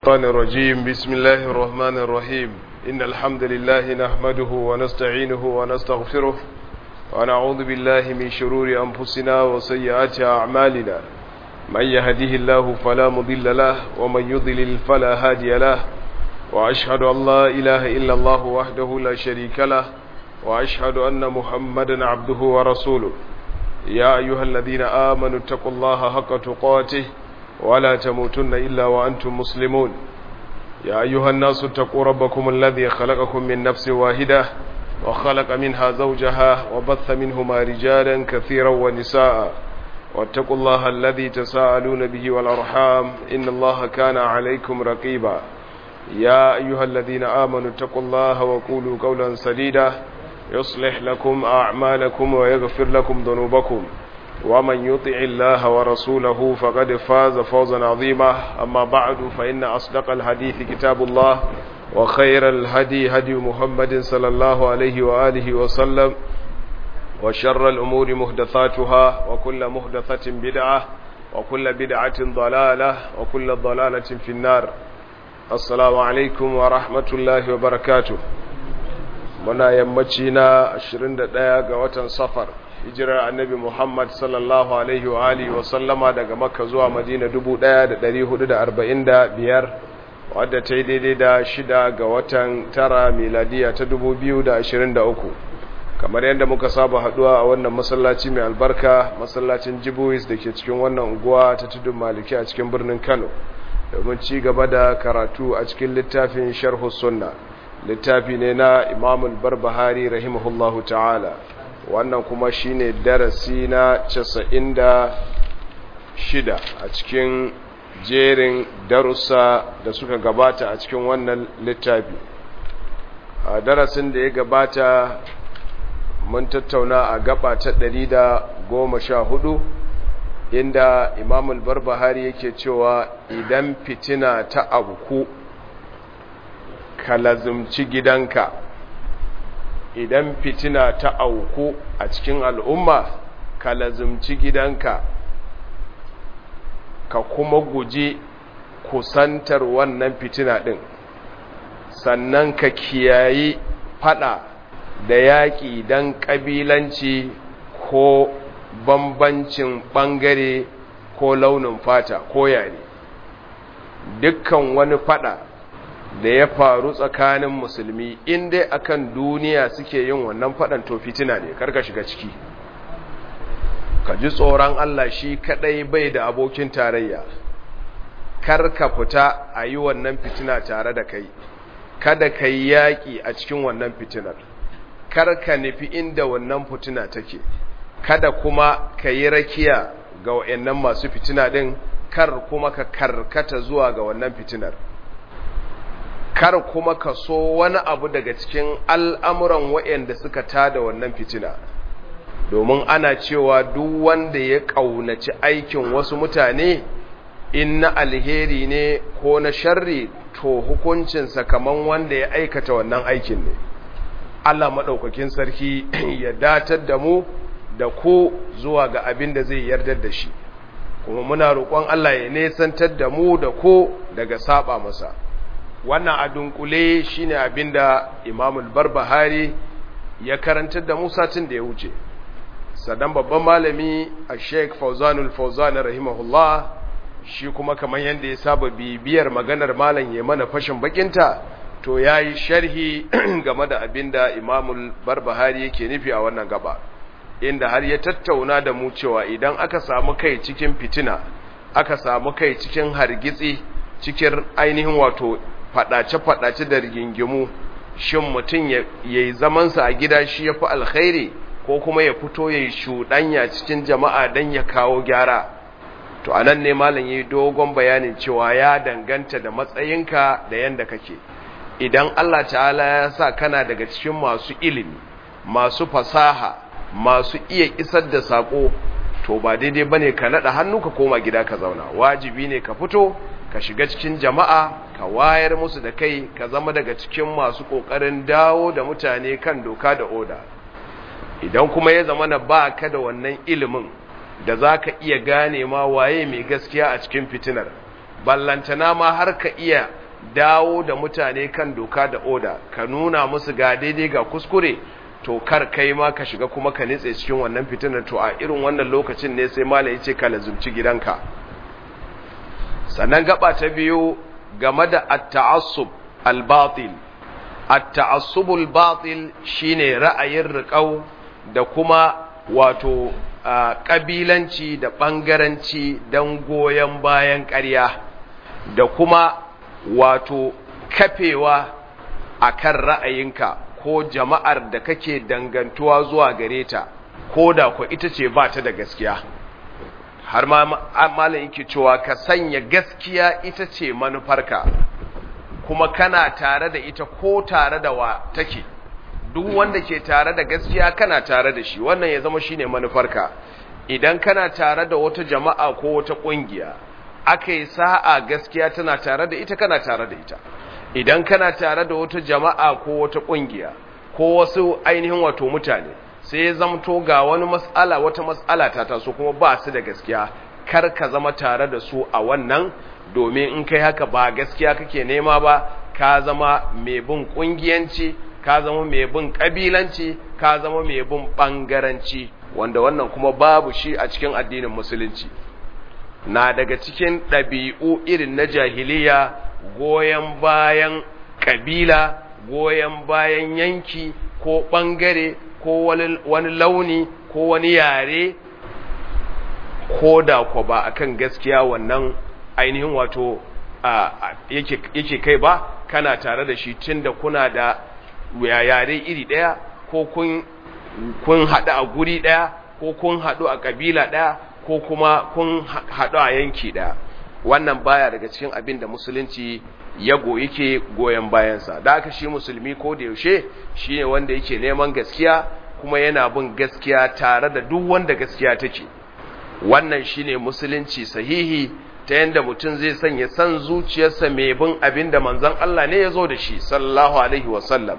الشيطان الرجيم بسم الله الرحمن الرحيم إن الحمد لله نحمده ونستعينه ونستغفره ونعوذ بالله من شرور أنفسنا وسيئات أعمالنا من يهده الله فلا مضل له ومن يضلل فلا هادي له وأشهد أن لا إله إلا الله وحده لا شريك له وأشهد أن محمدا عبده ورسوله يا أيها الذين آمنوا اتقوا الله حق تقاته ولا تموتن إلا وأنتم مسلمون يا أيها الناس اتقوا ربكم الذي خلقكم من نفس واحدة وخلق منها زوجها وبث منهما رجالا كثيرا ونساء واتقوا الله الذي تساءلون به والأرحام إن الله كان عليكم رقيبا يا أيها الذين آمنوا اتقوا الله وقولوا قولا سديدا يصلح لكم أعمالكم ويغفر لكم ذنوبكم ومن يطع الله ورسوله فقد فاز فوزا عظيما أما بعد فإن أصدق الحديث كتاب الله وخير الهدي هدي محمد صلى الله عليه وآله وسلم وشر الأمور مهدثاتها وكل مهدثة بدعة وكل بدعة ضلالة وكل ضلالة في النار السلام عليكم ورحمة الله وبركاته muna yammaci na 21 ga watan safar hijirar annabi Muhammad sallallahu alaihi wa alihi wa sallama daga Makka zuwa Madina 1445 wadda ta yi daidai da shida ga watan tara miladiya ta 2023 kamar yadda muka saba haduwa a wannan masallaci mai albarka masallacin Jibuis da ke cikin wannan unguwa ta tudun Maliki a cikin birnin Kano domin ci gaba da karatu a cikin littafin Sharh Sunna littafi ne na Imam Barbahari rahimahullahu ta'ala wannan kuma shine darasi na casa'in da shida a cikin jerin darussa da suka gabata a cikin wannan littafi a darasin da ya gabata mun tattauna a gaba ta ɗari da goma sha hudu inda imamul barbahari yake cewa idan fitina ta abuku ka lazumci gidanka idan fitina ta auku a cikin al'umma ka lazumci gidanka ka kuma guji kusantar wannan fitina ɗin sannan ka kiyayi fada da yaƙi don ƙabilanci ko bambancin ɓangare ko launin fata ko yare dukkan wani fada da ya faru tsakanin musulmi in dai akan duniya suke yin wannan faɗan to fitina ne karka shiga ciki ka ji tsoron Allah shi kadai bai da abokin tarayya karka fita a yi wannan fitina tare da kai kada ka yi yaƙi a cikin wannan fitinar karka nufi inda wannan fitina take kada kuma ka yi rakiya ga wa'annan masu fitina ɗin kar kuma ka karkata zuwa ga wannan fitinar kar kuma ka so wani abu daga cikin al'amuran waɗanda suka tada wannan fitina domin ana cewa duk wanda ya ƙaunaci aikin wasu mutane in na alheri ne ko na sharri to hukuncinsa kaman wanda ya aikata wannan aikin ne Allah maɗaukakin sarki ya datar da mu da ku zuwa ga abin da zai yardar da shi kuma muna roƙon Allah ya nesantar da mu da ku daga saba masa wannan a dunkule shine abinda imamul barbahari ya karantar da musatin da ya wuce sadan babban malami a sheik fauzanul fauzan rahimahullah shi kuma kamar yadda ya saba bibiyar maganar malam ya mana fashin bakinta to ya yi sharhi game da abinda imamul barbahari yake nufi a wannan gaba inda har ya tattauna da mu cewa idan aka samu kai cikin fitina aka samu kai cikin hargitsi cikin ainihin wato faɗace-faɗace da rigingimu shin mutum ya yi zamansa a gida shi ya fi alkhairi ko kuma ya fito ya yi shuɗanya cikin jama'a don ya kawo gyara to anan ne malam ya yi dogon bayanin cewa ya danganta da matsayinka da yadda kake idan Allah ta'ala ya sa kana daga cikin masu ilimi masu fasaha masu iya isar da saƙo to ba daidai bane ka naɗa hannu ka koma gida ka zauna wajibi ne ka fito ka shiga cikin jama'a ka wayar musu da kai ka zama daga cikin masu ƙoƙarin dawo da mutane kan doka da oda idan kuma ya zama na ba ka da wannan ilimin da za ka iya gane ma waye mai gaskiya a cikin fitinar ballantana ma har ka iya dawo da mutane kan doka da oda ka nuna musu ga daidai ga kuskure to kar kai ma ka shiga kuma ka nitse cikin wannan fitinar to a irin wannan lokacin ne sai malai ce ka lazumci gidanka sannan gaba ta biyu game da at-ta'assub al-batil at-ta'assub al-batil shine ra'ayin riƙau da kuma wato kabilanci da bangaranci dan goyen bayan ƙarya da kuma wato kafewa akan ra'ayinka ko jama'ar da kake dangantuwa zuwa gare ta ko da ku ita ce ba ta da gaskiya har ma malam yake cewa ka sanya gaskiya ita ce manufarka kuma kana tare da ita ko tare da wa take duk wanda ke tare da gaskiya kana tare da shi wannan ya zama shine manufarka idan kana tare da wata jama'a ko wata kungiya aka yi sa'a gaskiya tana tare da ita kana tare da ita idan kana tare da wata jama'a ko wata kungiya ko wasu ainihin wato mutane sai ya zamto ga wani mas'ala wata mas'ala ta taso kuma ba su da gaskiya kar ka zama tare da su a wannan domin in kai haka ba gaskiya kake nema ba ka zama mai bin kungiyanci ka zama mai bin kabilanci ka zama mai bin bangaranci wanda wannan kuma babu shi a cikin addinin musulunci na daga cikin ɗabi'u irin na jahiliya goyon bayan ƙabila goyon bayan yanki ko ɓangare ko wani launi ko wani yare ko da ko ba akan gaskiya wannan ainihin wato yake kai ba kana tare da shi tun da kuna da yare iri ɗaya ko kun haɗu a guri ɗaya ko kun haɗu a ƙabila ɗaya ko kuma kun haɗu a yanki ɗaya wannan baya daga cikin abin da musulunci ya goyi ke goyon bayansa da aka shi musulmi ko da yaushe shi ne wanda yake neman gaskiya kuma yana bin gaskiya tare da duk wanda gaskiya take wannan shi ne musulunci sahihi ta yadda mutum zai sanya san zuciyarsa mai bin abin da manzon Allah ne ya zo da shi sallallahu alaihi wasallam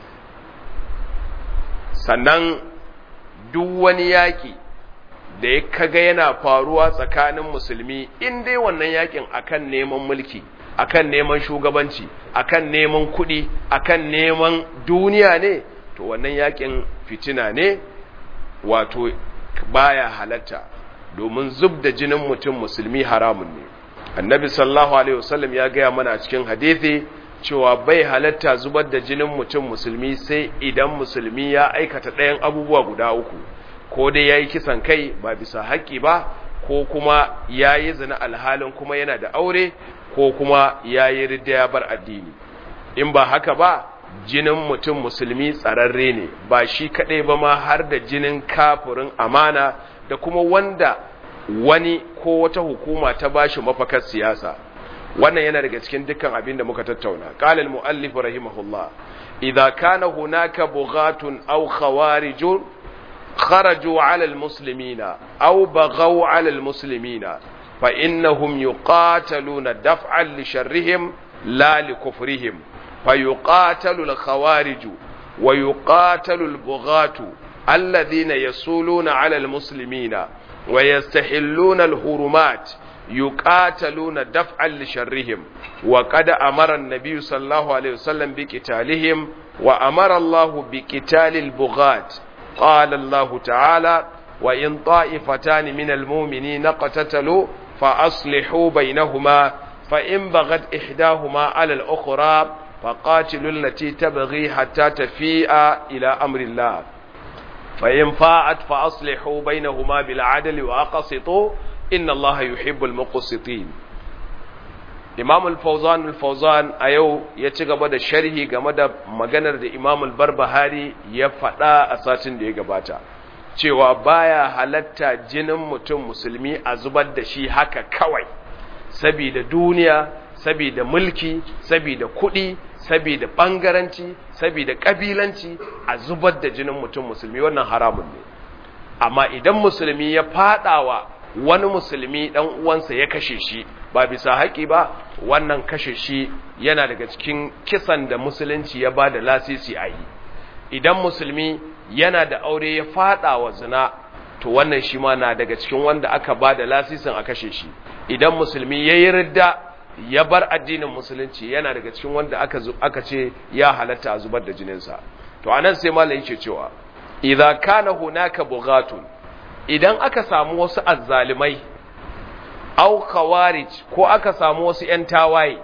sannan duk wani yaƙi da ya kaga yana faruwa tsakanin musulmi in dai wannan yakin akan neman mulki akan neman shugabanci akan neman kuɗi akan neman duniya ne to wannan yakin fitina ne wato baya halatta domin zub da jinin mutum musulmi haramun ne annabi sallallahu alaihi wasallam ya gaya mana a cikin hadithi cewa bai halatta zubar da jinin mutum musulmi sai idan musulmi ya aikata ɗayan abubuwa guda uku ko dai ya yi kisan kai ba bisa haƙƙi ba ko kuma ya yi zina alhalin kuma yana da aure ko kuma ya yi ridda ya bar addini in ba haka ba jinin mutum musulmi tsararre ne ba shi kaɗai ba ma har da jinin kafirin amana da kuma wanda wani ko wata hukuma ta bashi mafakar siyasa wannan yana daga cikin dukkan abin da muka tattauna qala al muallif rahimahullah idza kana hunaka bughatun aw khawarijun kharaju ala al muslimina aw baghaw ala al muslimina fa innahum yuqataluna daf'an li sharrihim la li kufrihim fa yuqatalu al khawarij wa yuqatalu al bughatu alladhina yasuluna ala al muslimina wa yastahilluna al hurumat يقاتلون دفعا لشرهم وقد أمر النبي صلى الله عليه وسلم بقتالهم وأمر الله بقتال البغاة قال الله تعالى وإن طائفتان من المؤمنين اقتتلوا فأصلحوا بينهما فإن بغت إحداهما على الأخرى فقاتلوا التي تبغي حتى تفيء إلى أمر الله فإن فاءت فأصلحوا بينهما بالعدل وأقسطوا inna Allah yuhibbul muqsitin Imam al-Fawzan al-Fawzan a yau ya ci gaba da sharhi game da maganar da Imam al-Barbahari ya faɗa a satin da ya gabata cewa baya halatta jinin mutum musulmi a zubar da shi haka kawai saboda duniya saboda mulki saboda kuɗi saboda bangaranci saboda kabilanci a zubar da jinin mutum musulmi wannan haramun ne amma idan musulmi ya fadawa wani musulmi dan uwansa ya kashe shi ba bisa haƙi ba wannan kashe shi yana daga cikin kisan da musulunci ya ba da lasisi a yi idan musulmi yana da aure ya fada wa zina to wannan shi ma na daga cikin wanda aka ba da lasisin a kashe shi idan musulmi ya yi ridda ya bar addinin musulunci yana daga cikin wanda aka aka ce ya halatta a zubar da jininsa to anan sai malai yake cewa idza kana hunaka bughatun idan aka samu wasu azzalimai au khawarij ko aka samu wasu ƴan tawaye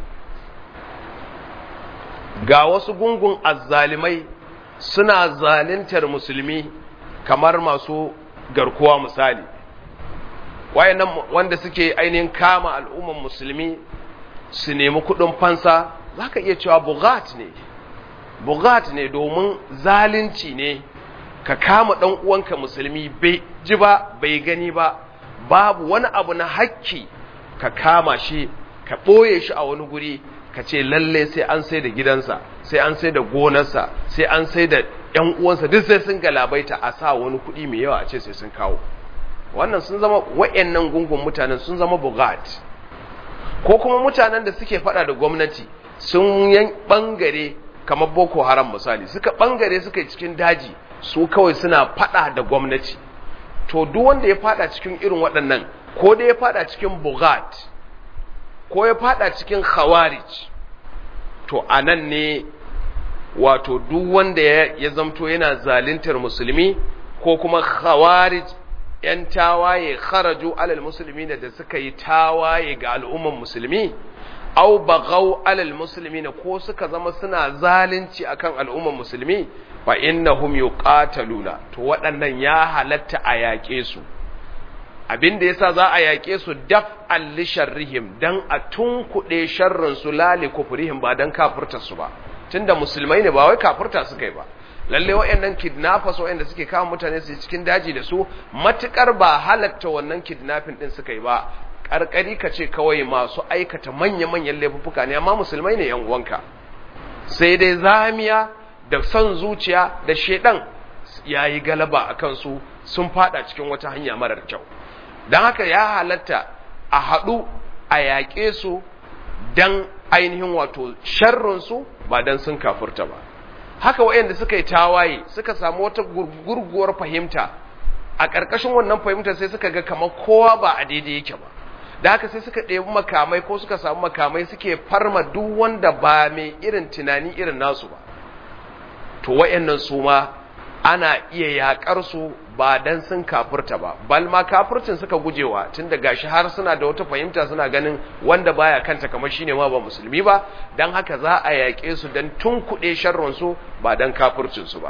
ga wasu gungun azzalimai suna zalintar musulmi kamar masu garkuwa misali wayannan wanda suke ainihin kama al'umman musulmi su nemi kudin fansa zaka iya cewa bugat ne bugat ne domin zalunci ne ka kama dan uwanka musulmi bai ji ba bai gani ba babu wani abu na hakki ka kama shi ka ɓoye shi a wani guri ka ce lalle sai an sai da gidansa sai an sai da gonarsa sai an sai da ‘yan uwansa duk sai sun galabaita a sa wani kuɗi mai yawa a ce sai sun kawo wannan sun zama wa'yannan gungun mutanen sun zama bugat ko kuma mutanen da suke faɗa da gwamnati sun yan ɓangare kamar boko haram misali suka ɓangare suka yi cikin daji su kawai suna faɗa da gwamnati to duk wanda ya faɗa cikin irin waɗannan ko da ya faɗa cikin bugat ko ya faɗa cikin khawarij to a nan ne wato duk wanda ya zamto yana zalintar musulmi ko kuma khawarij ‘yan tawaye kharaju alal musulmi da suka yi tawaye ga al'umman musulmi, au bagau alal musulmi ko suka zama suna zalunci akan al'umman musulmi, fa innahum yuqataluna to waɗannan ya halatta a yaƙe su. Abin da yasa za a yaƙe su daf alli sharrihim dan a tunkuɗe sharrin su lali kufrihim ba dan kafirtar su ba. tunda musulmai ne ba wai kafirta suka yi ba lalle wayannan kidnappers wayanda suke kawo mutane su cikin daji da su matukar ba halatta wannan kidnapping din suka yi ba karkari ka ce kawai masu aikata manya-manyan laifuka ne amma musulmai ne yan uwanka sai dai zamiya da son zuciya da shedan yayi galaba akan su sun fada cikin wata hanya marar kyau dan haka ya halatta a haɗu a yaƙe su dan ainihin wato sharrinsu ba dan sun kafurta ba haka waɗanda suka yi tawaye suka samu wata gurguwar fahimta a ƙarƙashin wannan fahimtar sai suka ga kamar kowa ba a daidai yake ba da haka sai suka ɗebi makamai ko suka samu makamai suke farma duk wanda ba mai irin tunani irin nasu ba to waɗannan su ma ana iya yaƙar su ba dan sun kafurta ba bal ma kafurcin suka gujewa tunda gashi har suna da wata fahimta suna ganin wanda baya kanta kamar shine ma ba musulmi ba dan haka za a yaƙe su dan tunkuɗe sharrin su ba dan kafurcin su ba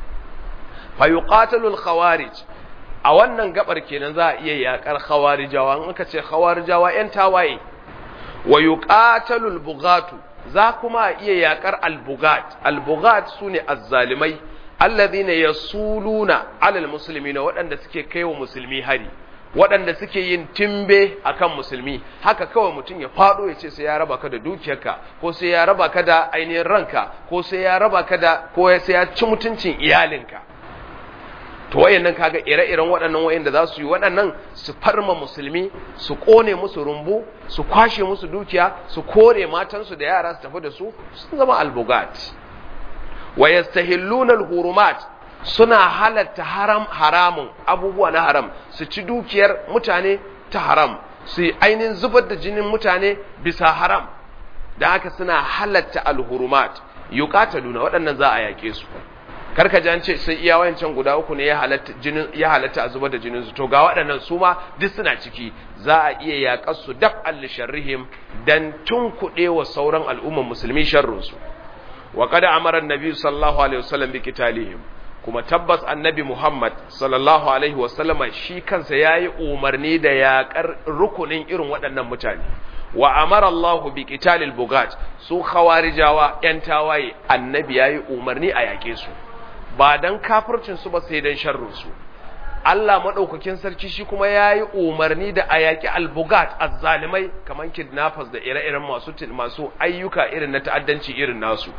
fa yuqatalu al khawarij a wannan gabar kenan za a iya yaƙar khawarijawa in aka ce khawarijawa yan tawaye wa yuqatalu al bughatu za kuma a iya yaƙar al bugat al bugat sune azzalimai alladhina yasuluna alal muslimina waɗanda suke kaiwa musulmi hari waɗanda suke yin timbe akan musulmi haka kawai mutum ya faɗo ya ce sai ya raba ka da dukiyarka ko sai ya raba ka da ainihin ranka ko sai ya raba ka da ko sai ya ci mutuncin iyalinka to wayannan kaga ire-iren waɗannan wayanda za su yi waɗannan su farma musulmi su kone musu rumbu su kwashe musu dukiya su kore matansu da yara su tafi da su sun zama albugat wa yastahilluna al-hurumat suna halatta haram haramun abubuwa na haram su ci dukiyar mutane ta haram su ainihin zubar da jinin mutane bisa haram da haka suna halatta al-hurumat yuqataluna waɗannan za a yake su karka ji an ce sai iya wayancan guda uku ne ya halatta jinin ya halatta a zubar da jinin su to ga waɗannan su ma duk suna ciki za a iya yaƙar su daf al sharrihim dan tunkuɗe wa sauran al'umman musulmi sharrin su wa qad amara an-nabi sallallahu alaihi wasallam bi qitalihim kuma tabbas annabi Muhammad sallallahu alaihi wasallama shi kansa yayi umarni da yaƙar rukunin irin waɗannan mutane wa amara Allahu bi qitalil bugat su khawarijawa yan tawaye annabi yayi umarni a yaƙe su ba dan kafircin su ba sai dan sharrin su Allah madaukakin sarki shi kuma yayi umarni da a yaƙi albugat azzalimai kaman kidnappers da ire-iren masu masu ayyuka irin na ta'addanci irin nasu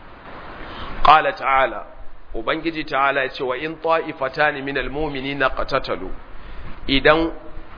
qala ta'ala ubangiji ta'ala ya ce wa in ta'ifatani minal mu'minina qatatalu idan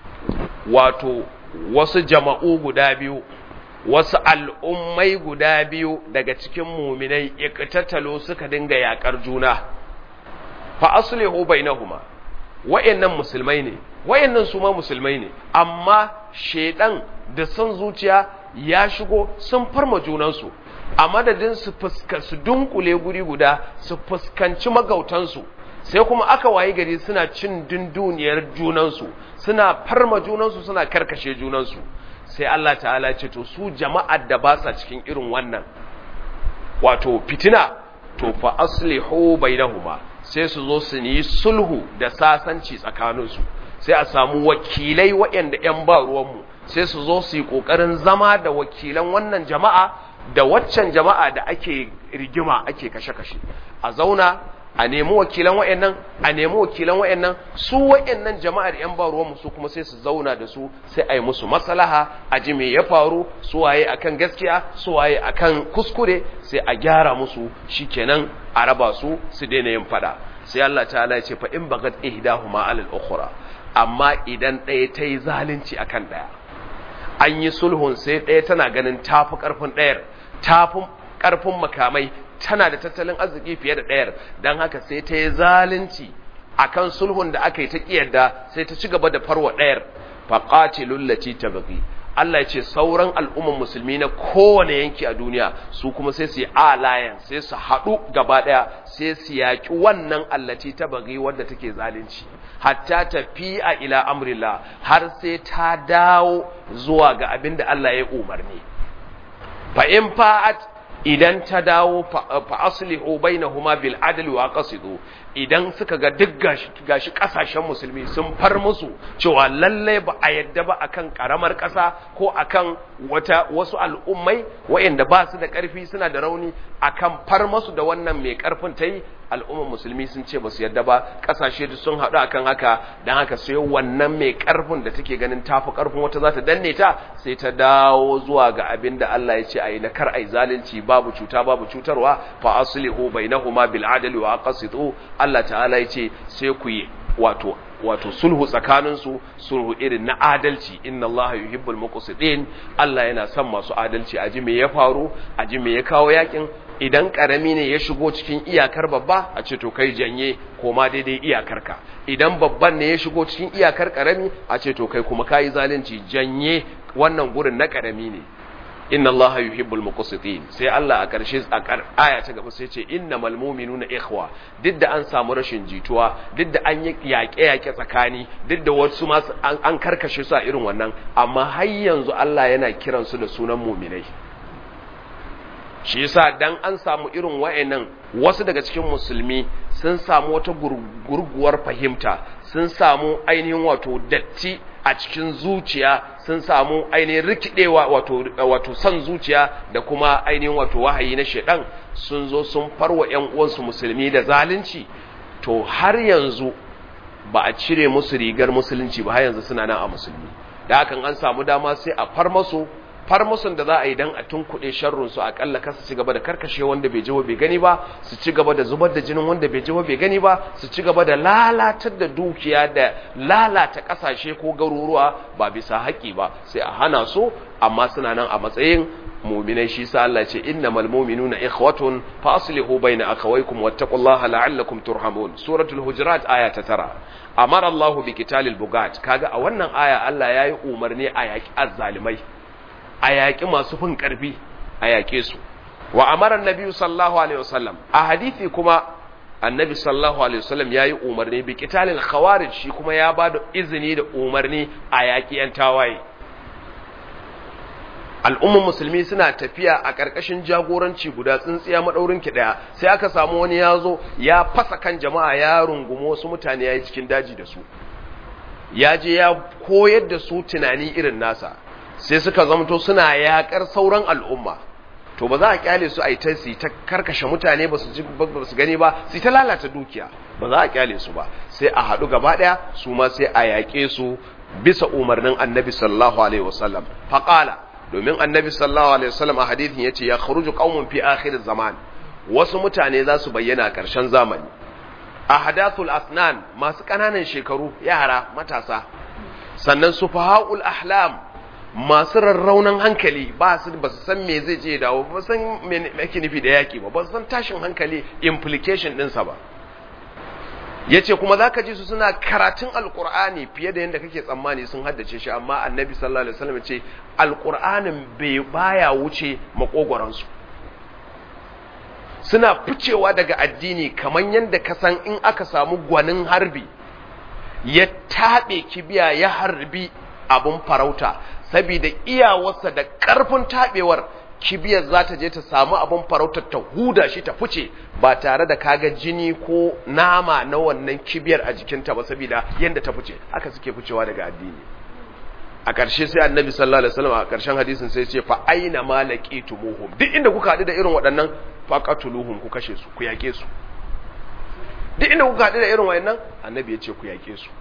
wato wasu jama'u guda biyu wasu al'ummai guda biyu daga cikin muminai iqtatalu suka dinga yakar juna fa aslihu bainahuma wayannan musulmai ne wayannan su ma musulmai ne amma shedan da son zuciya ya shigo sun farma junansu a madadin su fuska su dunkule guri guda su fuskanci magautansu sai kuma aka wayi gari suna cin dunduniyar junansu suna farma junansu suna karkashe junansu sai Allah ta'ala ce to su jama'ar da ba sa cikin irin wannan wato fitina to fa aslihu bainahuma sai su zo su yi sulhu da sasanci tsakaninsu sai a samu wakilai waɗanda 'yan ba ruwanmu sai su zo su yi ƙoƙarin zama da wakilan wannan jama'a da waccan jama'a da ake rigima ake kashe-kashe a zauna a nemi wakilan wayannan a nemi wakilan wayannan su wayannan jama'ar yan ba ruwan su kuma sai su zauna da su sai a yi musu maslaha a ji me ya faru su waye akan gaskiya su waye akan kuskure sai a gyara musu shikenan a raba su su daina yin fada sai Allah ta'ala ya ce fa in bagat ihdahuma alal ukhra amma idan ɗaya ta yi zalunci akan ɗaya an yi sulhun sai ɗaya tana ganin tafi ƙarfin ɗayar tafi ƙarfin makamai tana da tattalin arziki fiye da ɗayar don haka sai ta yi zalunci a kan sulhun da aka yi ta ƙiyarda sai ta ci gaba da farwa ɗayar faƙaci lullaci ta baƙi Allah ya ce sauran al'umman musulmi na kowane yanki a duniya su kuma sai su yi alayan sai su haɗu gaba ɗaya sai su yaƙi wannan allaci ta baƙi wadda take zalunci hatta tafi'a ila amrillah har sai ta dawo zuwa ga abin da Allah ya umarni fa in fa'at idan ta dawo fa aslihu bainahuma bil adli wa qasidu idan suka ga duk gashi gashi kasashen musulmi sun far musu cewa lalle ba a yadda ba akan karamar kasa ko akan wata wasu al'ummai waɗanda ba su da ƙarfi suna da rauni akan far musu da wannan mai ƙarfin ta yi al'umman musulmi sun ce ba su yadda ba ƙasashe duk sun haɗu akan haka don haka sai wannan mai ƙarfin da take ganin tafi ƙarfin wata za ta danne ta sai ta dawo zuwa ga abin da Allah ya ce a yi na kar a yi zalunci babu cuta babu cutarwa fa aslihu bainahuma bil adli wa aqsitu Allah ta'ala ya ce sai ku yi wato wato sulhu tsakaninsu sulhu irin na adalci inna Allah yuhibbul muqsitin Allah yana son masu adalci aji me ya faru aji me ya kawo yakin idan karami ne ya shigo cikin iyakar babba a ce to kai janye koma daidai iyakarka idan babban ne ya shigo cikin iyakar karami a ce to kai kuma kai zalunci janye wannan gurin na karami ne inna allaha yuhibbul muqsitin sai Allah a karshe a aya ta gaba sai ce innamal mu'minuna ikhwa duk da an samu rashin jituwa duk da an yi yaƙe yaƙe tsakani duk da wasu ma an karkashe su a irin wannan amma har yanzu Allah yana kiran su da sunan mu'minai shi yasa dan an samu irin wayannan wasu daga cikin musulmi sun samu wata gurguwar fahimta sun samu ainihin wato datti a cikin zuciya sun samu ainihin rikidewa wato wato san zuciya da kuma ainihin wato wahayi na shedan sun zo sun farwa ƴan uwansu musulmi da zalunci to har yanzu ba a cire musu rigar musulunci ba har yanzu suna nan a musulmi da hakan an samu dama sai a far masu far musun da za a yi dan a tunkuɗe sharrun su akalla ka su ci gaba da karkashe wanda bai ji bai gani ba su ci gaba da zubar da jinin wanda bai ji bai gani ba su ci gaba da lalatar da dukiya da lalata kasashe ko garuruwa ba bisa haƙi ba sai a hana su amma suna nan a matsayin mu'minai shi sa Allah ce innamal mu'minuna ikhwatun fa aslihu baina akhawaykum wattaqullaha la'allakum turhamun suratul hujurat aya ta tara amara Allah bi qitalil bugat kaga a wannan aya Allah yayi umarni a yaki azzalimai a yaƙi masu fin ƙarfi a yaƙe su wa amaran nabi sallallahu alaihi wasallam a hadisi kuma annabi sallallahu alaihi wasallam yayi umarni bi qitalil khawarij shi kuma ya bada izini da umarni a yaƙi yan tawaye al'ummar musulmi suna tafiya a ƙarƙashin jagoranci guda tsintsiya maɗaurin ki ɗaya sai aka samu wani ya zo ya fasa kan jama'a ya rungumo wasu mutane ya yi cikin daji da su ya je ya koyar da su tunani irin nasa sai suka zamto suna yakar sauran al'umma to ba za a kyale su a yi ta su ta karkashe mutane ba su gani ba su ta lalata dukiya ba za a kyale su ba sai a haɗu gaba ɗaya su ma sai a yaƙe su bisa umarnin annabi sallallahu alaihi wasallam faƙala domin annabi sallallahu alaihi wasallam a hadithin yace ya kharuju qaumun fi akhir zaman wasu mutane za su bayyana a ƙarshen zamani ahadathul asnan masu ƙananan shekaru yara matasa sannan sufahaul ahlam masu rarraunan hankali ba su ba su san me zai je dawo ba san me ake nufi da yaki ba ba su san tashin hankali implication ɗinsa ba yace kuma zaka ji su suna karatun alqur'ani fiye da yanda kake tsammani sun haddace shi amma annabi sallallahu alaihi wasallam yace alqur'anin bai baya wuce makogoran su suna ficewa daga addini kamar yanda ka san in aka samu gwanin harbi ya taɓe kibiya ya harbi abun farauta saboda iyawarsa da ƙarfin taɓewar kibiyar za ta je ta samu abin farautar ta huda shi ta fice ba tare da kaga jini ko nama na wannan kibiyar a jikinta ba saboda yadda ta fice haka suke ficewa daga addini a ƙarshe sai annabi sallallahu alaihi wasallam a ƙarshen hadisin sai ce fa aina ma laqitumuhum duk inda kuka haɗu da irin waɗannan faqatuluhum ku kashe su ku yake su duk inda kuka haɗu da irin waɗannan annabi ya ce ku yake su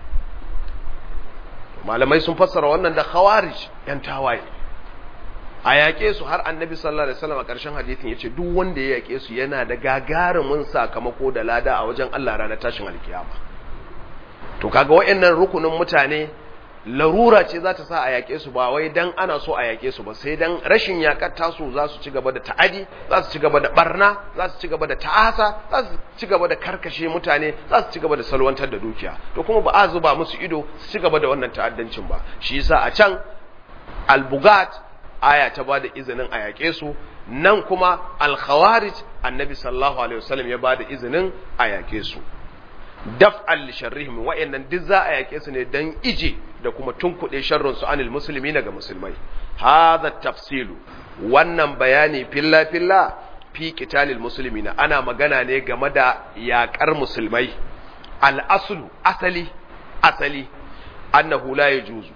malamai sun fassara wannan da khawarij yan tawaye a yaƙe su har annabi sallallahu alaihi wasallam a ƙarshen hadisin yace duk wanda ya yaƙe su yana da gagarumin sakamako da lada a wajen Allah ranar tashin alkiyama to kaga wayannan rukunin mutane larura ce za ta sa a yaƙe su ba wai dan ana so a yaƙe su ba sai dan rashin yaƙar tasu za su ci gaba da ta'adi za su ci gaba da barna za su ci gaba da ta'asa za su ci gaba da karkashe mutane za su ci gaba da salwantar da dukiya to kuma ba a zuba musu ido su ci gaba da wannan ta'addancin ba shi yasa a can al-bugat aya ta bada izinin a yaƙe su nan kuma al-khawarij annabi sallallahu alaihi wasallam ya bada izinin a yaƙe su daf'al li sharrihim wa'annan duk za a yaƙe su ne dan ije da kuma tunkuɗe sharrin su anil muslimina ga musulmai hadha tafsilu wannan bayani filla filla fi qitalil muslimina ana magana ne game da yaƙar musulmai al aslu asali asali annahu la yajuzu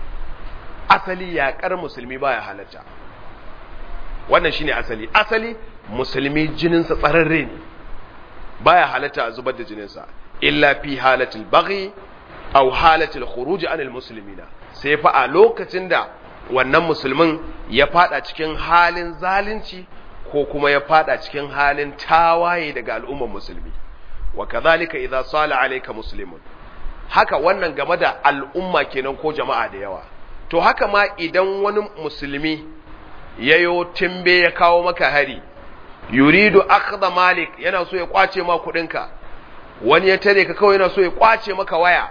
asali yaƙar musulmi baya halatta wannan shine asali asali musulmi jininsa tsararre ne baya halatta a zubar da jininsa illa fi halatil baghi aw halatil khuruj anil muslimina sai fa a lokacin da wannan musulmin ya fada cikin halin zalunci ko kuma ya fada cikin halin tawaye daga al'ummar musulmi wa kadhalika idza sala alayka muslimun haka wannan game da al'umma kenan ko jama'a da yawa to haka ma idan wani musulmi yayo timbe ya kawo maka hari yuridu akhdha malik yana so ya kwace ma kudinka wani ya tare ka kawai yana so ya kwace maka waya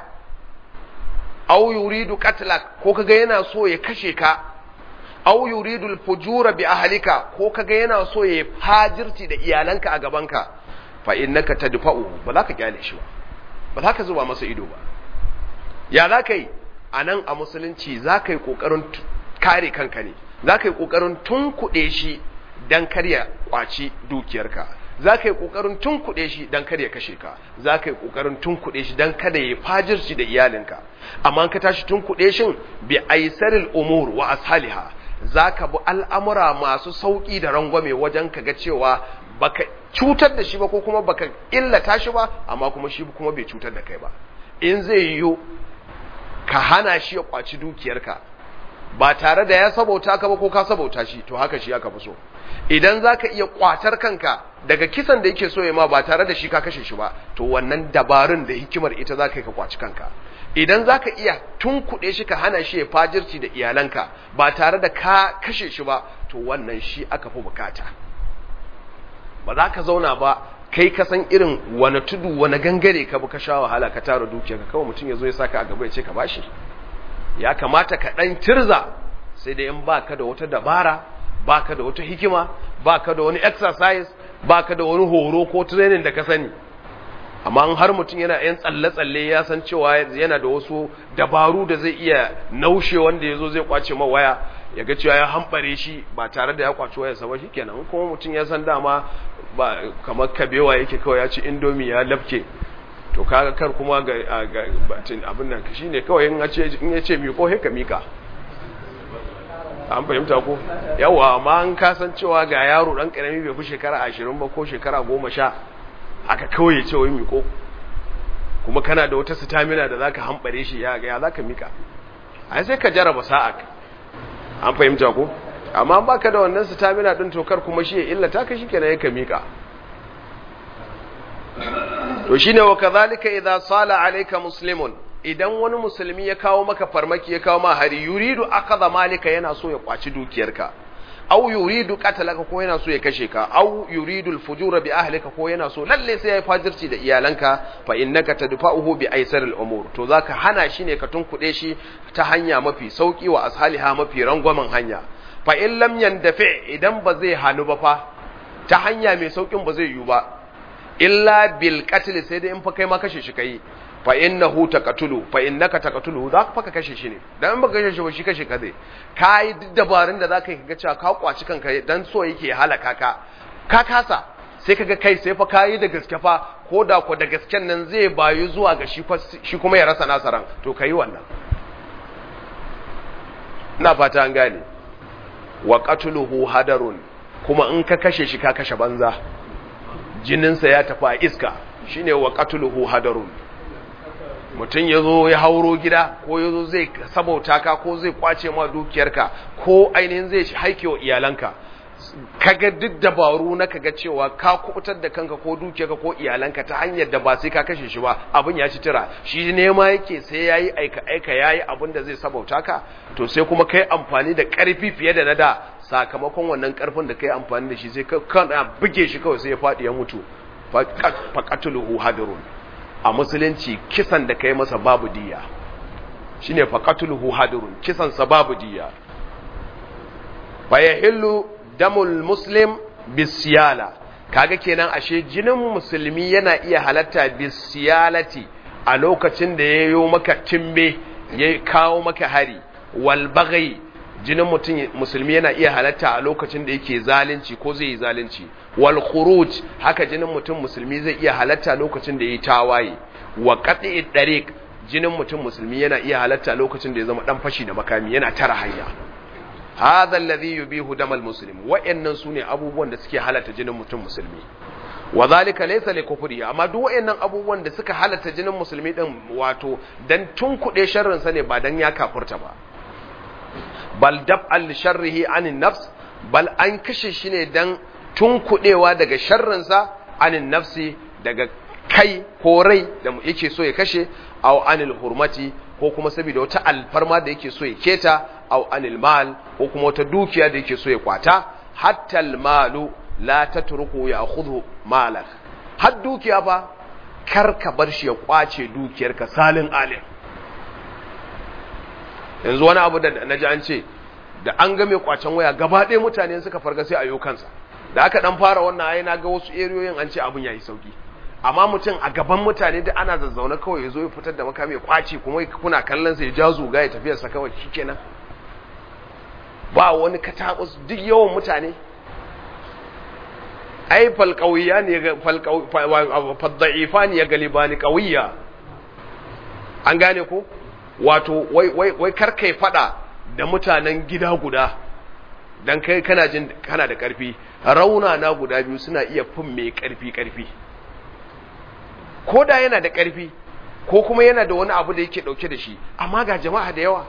aw yuridu qatlak ko kaga yana so ya kashe ka aw yuridu al-fujura bi ahlika ko kaga yana so ya fajirci da iyalanka a gabanka fa innaka tadfa'u ba za ka kyale shi ba ba za ka zuba masa ido ba ya za ka yi a nan a musulunci za ka yi ƙoƙarin kare kanka ne za ka yi ƙoƙarin tunkuɗe shi don karya ƙwaci dukiyarka za ka yi ƙoƙarin tunkuɗe shi don kada ya kashe ka za ka yi ƙoƙarin tunkuɗe shi don kada ya fajirci da iyalinka amma ka tashi tunkuɗe shin bi aisaril umur wa ashaliha za ka bi al'amura masu sauƙi da rangwame wajen ka ga cewa baka cutar da shi ba ko kuma baka illata shi ba amma kuma shi kuma bai cutar da kai ba in zai yiwu ka hana shi ya kwaci dukiyarka ba tare da ya sabauta ka ba ko ka sabauta shi to haka shi aka fi so idan za ka iya kwatar kanka daga kisan da yake so ya ma ba tare da shi ka kashe shi ba to wannan dabarun da hikimar ita za ka yi ka kwaci kanka idan za ka iya tunkuɗe shi ka hana shi ya fajirci da iyalanka ba tare da ka kashe shi ba to wannan shi aka fi bukata ba za ka zauna ba kai ka san irin wani tudu wani gangare ka bi ka sha wahala ka tara dukiya ka kawai mutum ya zo ya saka a gaba ya ce ka bashi ya kamata ka ɗan tirza sai da in baka da wata dabara baka da wata hikima baka da wani exercise baka da wani horo ko training da ka sani amma an har mutum yana yan tsalle-tsalle ya san cewa yana da wasu dabaru da zai iya naushe wanda ya zo zai kwace ma waya ya ga cewa ya hambare shi ba tare da ya kwaci wayarsa ba shikenan kuma mutum ya san dama ba kamar kabewa yake kawai ya ci indomi ya lafke to kaga kar kuma ga batin abin nan shine kawai in ya ce in ya ce miko he ka mika an fahimta ko yawa amma an kasancewa ga yaro dan karami bai fi shekara 20 ba ko shekara 10 aka kawai ya ce wai miko kuma kana da wata stamina da zaka hambare shi ya ga ya zaka mika ai sai ka jaraba sa'a an fahimta ko amma baka da wannan stamina din tokar kuma shi ya illata ka shikenan ya ka mika to shine wa kadhalika idza sala alayka muslimun idan wani musulmi ya kawo maka farmaki ya kawo ma hari yuridu akadha malika yana so ya kwaci dukiyarka aw yuridu qatalaka ko yana so ya kashe ka aw yuridu al-fujura bi ahlika ko yana so lalle sai ya fajirci da iyalanka fa innaka tadfa'uhu bi aisaril umur to zaka hana shi ne ka tunkuɗe shi ta hanya mafi sauki wa ashaliha mafi rangwamen hanya fa in lam yandafi idan ba zai hanu ba fa ta hanya mai saukin ba zai yiwu ba illa bil qatl sai dai in fa kai ma kashe shi kai fa innahu taqatulu fa innaka taqatulu za ka kashe shi ne dan in baka kashe shi ba shi kashe ka zai kai duk dabarun da zaka yi ga cewa ka kwaci kanka dan so yake halaka ka ka kasa sai kaga kai sai fa kai da gaske fa ko da ko da gasken nan zai bayu zuwa ga shi shi kuma ya rasa nasaran to kai wannan ina fata an gane wa qatluhu hadarun kuma in ka kashe shi ka kashe banza jininsa ya tafi a iska shine wa qatluhu hadarun mutum ya zo ya hauro gida ko ya zo zai sabauta ka ko zai kwace ma dukiyarka ko ainihin zai haike wa iyalanka kaga duk dabaru na kaga cewa ka kubutar da kanka ko dukiyarka ko iyalanka ta hanyar da ba sai ka kashe shi ba abin ya ci tira shi nema yake sai yayi aika aika yayi abin da zai sabauta ka to sai kuma kai amfani da karfi fiye da na da sakamakon wannan karfin da kai amfani da shi sai ka buge shi kawai sai ya faɗi ya mutu faqatuluhu hadirun a musulunci kisan da kai masa babu diya shine faqatuluhu hadirun kisan sa babu diya fa yahillu damul muslim bisiyala kaga kenan ashe jinin musulmi yana iya halatta bisiyalati a lokacin da yayo maka timbe ya kawo maka hari wal baghi jinin mutum musulmi yana iya halatta a lokacin da yake zalunci ko zai yi zalunci wal khuruj haka jinin mutum musulmi zai iya halatta lokacin da yayi tawaye wa qat'i dariq jinin mutum musulmi yana iya halatta lokacin da ya zama dan fashi da makami yana tara hanya hadha alladhi yubihu damal muslim wa'annan sune abubuwan da suke halatta jinin mutum musulmi wa zalika laysa li kufri amma duk wa'annan abubuwan da suka halatta jinin musulmi din wato dan tunkuɗe sharrin sa ne ba dan ya kafurta ba bal dab'al sharrihi anin nafs bal an kashe shi ne dan tunkuɗewa daga sharrin sa anin nafsi daga kai ko rai da yake so ya kashe aw anil hurmati ko kuma saboda wata alfarma da yake so ya keta aw anil mal ko kuma wata dukiya da yake so ya kwata hatta al malu la tatruku ya'khudhu malak har dukiya fa kar ka bar shi ya kwace dukiyarka salin alim yanzu wani abu da naji an ce da an ga mai kwacen waya gaba ɗaya mutane suka farga sai a yau kansa da aka dan fara wannan ayi na ga wasu eriyoyin an ce abun yayi sauki amma mutum a gaban mutane da ana zazzaune kawai ya zo ya fitar da makami ya kwace kuma kuna kallon sa ya ja zuga ya tafiyar sa kawai shikenan ba wani katabus duk yawan mutane ai falqawiya ne ga falda'ifa ne ya galibani qawiya an gane ko wato wai wai wai karkai fada da mutanen gida guda dan kai kana jin kana da karfi rauna na guda biyu suna iya fin mai karfi karfi ko da yana da ƙarfi ko kuma yana da wani abu da yake ɗauke da shi amma ga jama'a da yawa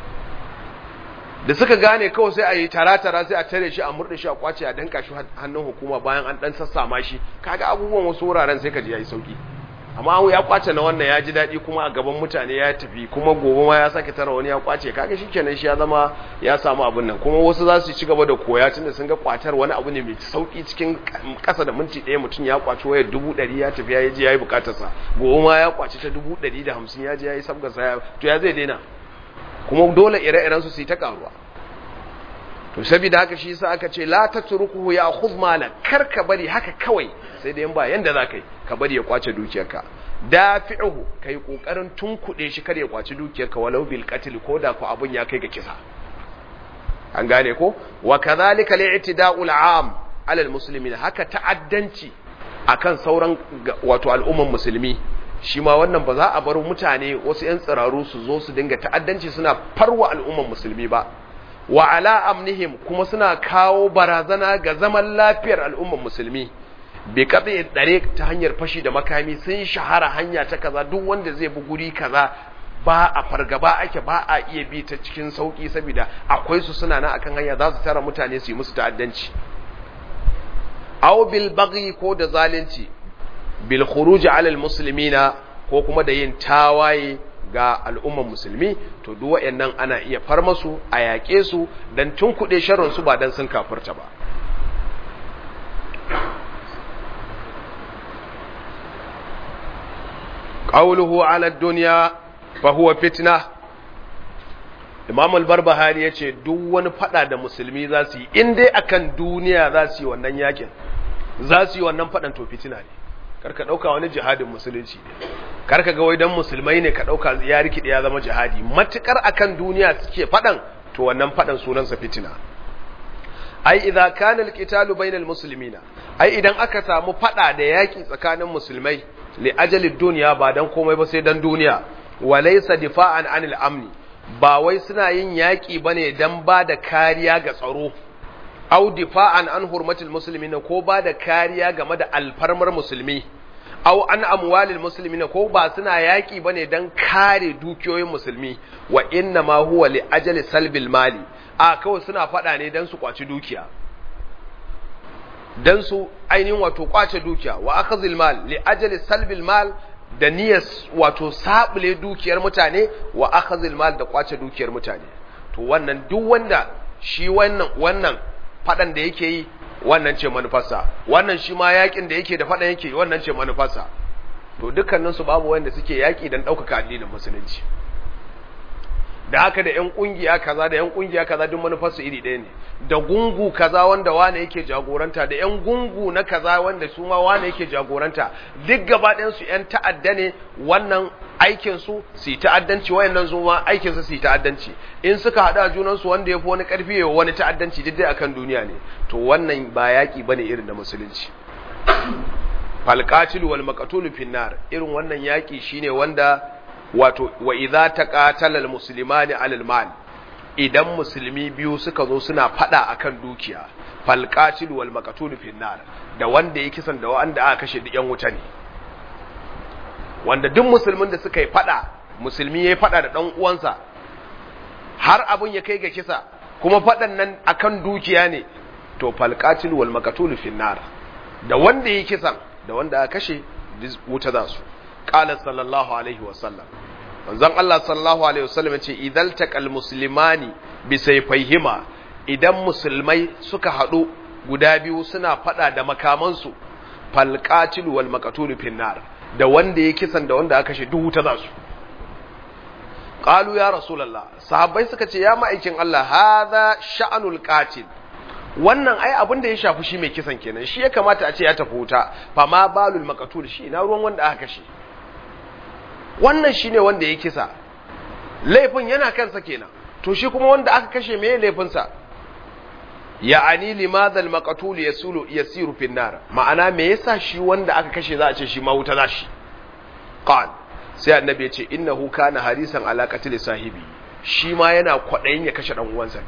da suka gane kawai sai a yi tara-tara sai a tare shi a murɗe shi a kwace a danka shi hannun hukuma bayan an ɗan sassama shi kaga abubuwan wasu wuraren sai ka ji ya yi sauki amma ya kwace na wannan ya ji daɗi kuma a gaban mutane ya tafi kuma gobe ma ya sake tara wani ya kwace kaga shi kenan shi ya zama ya samu abin nan kuma wasu za su ci gaba da koya tunda sun ga kwatar wani abu ne mai sauki cikin ƙasa da minti ɗaya mutum ya kwaci wayar dubu ɗari ya tafi ya je ya yi bukatarsa gobe ma ya kwaci ta dubu ɗari da hamsin ya je ya yi sabgarsa ya to ya zai daina kuma dole ire-iren su su yi ta karuwa to saboda haka shi yasa aka ce la tatrukuhu ya khudh mala kar ka bari haka kawai sai dai ba yanda zaka yi ka bari ya kwace dukiyarka dafi'uhu kai kokarin tunkuɗe shi kar ya kwaci dukiyarka walau bil qatl ko da ko abun ya kai ga kisa an gane ko wa kadhalika li'tida'u al'am 'ala al-muslimin haka ta'addanci akan sauran wato al'umman musulmi shi ma wannan ba za a bar mutane wasu 'yan tsiraru su zo su dinga ta'addanci suna farwa al'umman musulmi ba wa ala amnihim kuma suna kawo barazana ga zaman lafiyar al'umman musulmi bai katse dare ta hanyar fashi da makami sun shahara hanya ta kaza duk wanda zai bi guri kaza ba a fargaba ake ba a iya bi ta cikin sauki saboda akwai su suna nan akan hanya za su tara mutane su yi musu ta'addanci aw bil baghi ko da zalunci bil khuruj ala al muslimina ko kuma da yin tawaye ga al'umman musulmi to duk wayannan ana iya far masu a yaƙe su dan tunkuɗe sharrin su ba dan sun kafirta ba qawluhu ala dunya fa huwa fitna Imam al-Barbahari yace duk wani fada da musulmi za su yi in dai akan duniya za su yi wannan yakin za su yi wannan fadan to fitina ne karka dauka wani jihadin musulunci ne karka ga wai dan musulmai ne ka dauka ya rikide ya zama jihadi matukar akan duniya suke fadan to wannan fadan sunansa fitina ai idza kana al-qitalu bainal muslimina ai idan aka samu fada da yaki tsakanin musulmai li ajalid dunya ba dan komai ba sai dan duniya walaysa difa'an anil amni ba wai suna yin yaƙi ba ne don ba da kariya ga tsaro, au difa'an an hurmatul musulmi ko ba da kariya game da alfarmar musulmi, au an amwalil musulmi ko ba suna yaƙi ba ne don kare dukiyoyin musulmi, wa inna ma huwa li ajali salbil mali, a kawai suna faɗa ne don su kwaci dukiya. Don su ainihin wato kwace dukiya, wa akhazil mal li ajali salbil mal da niyyar wato sabule dukiyar mutane wa akhazil mal da kwace dukiyar mutane to wannan duk wanda shi wannan wannan fadan da yake yi wannan ce manufarsa wannan shi ma yakin da yake da fadan yake wannan ce manufarsa to dukkanin su babu wanda suke yaki dan daukaka addinin musulunci da haka da yan kungiya kaza da yan kungiya kaza duk manufarsu iri ɗaya ne da gungu kaza wanda wane yake jagoranta da yan gungu na kaza wanda su ma wane yake jagoranta duk gaba ɗayan su yan ta'adda ne wannan aikin su su yi ta'addanci wayannan su ma aikin su su yi ta'addanci in suka haɗa junan su wanda yafi wani ƙarfi ya wani ta'addanci duk dai akan duniya ne to wannan ba yaki bane irin na musulunci falqatil wal maqtul finnar irin wannan yaki shine wanda wato wa idza taqatala al muslimani alal mal idan musulmi biyu suka zo suna fada akan dukiya falqatil wal maqtul finnar da wanda yake kisan da wanda aka kashe duk yan wuta ne wanda duk musulmin da suka yi fada musulmi yayi fada da dan uwansa har abun ya kai ga kisa kuma fadan nan akan dukiya ne to falqatil wal maqtul finnar da wanda yake kisan da wanda aka kashe wuta za su qala sallallahu alaihi wasallam manzon Allah sallallahu alaihi wasallam yace idal taqal muslimani bi sayfayhima idan musulmai suka hadu guda biyu suna fada da makamansu fal qatil wal maqtul finnar da wanda ya kisan da wanda aka kashe duk wuta za su qalu ya rasulullah sahabbai suka ce ya ma'aikin Allah hadha sha'anul qatil wannan ai abin da ya shafi shi mai kisan kenan shi ya kamata a ce ya tafi wuta fa ma balul maqtul shi na ruwan wanda aka kashe wannan shine wanda ya kisa laifin yana kansa kenan to shi kuma wanda aka kashe me laifin sa ya'ani limadha al-maqtul yasulu yasiru fi nar ma'ana me yasa shi wanda aka kashe za a ce shi ma wuta za shi qal sai annabi ya ce innahu kana harisan ala qatl sahibi shi ma yana kwadayin ya kashe dan uwansa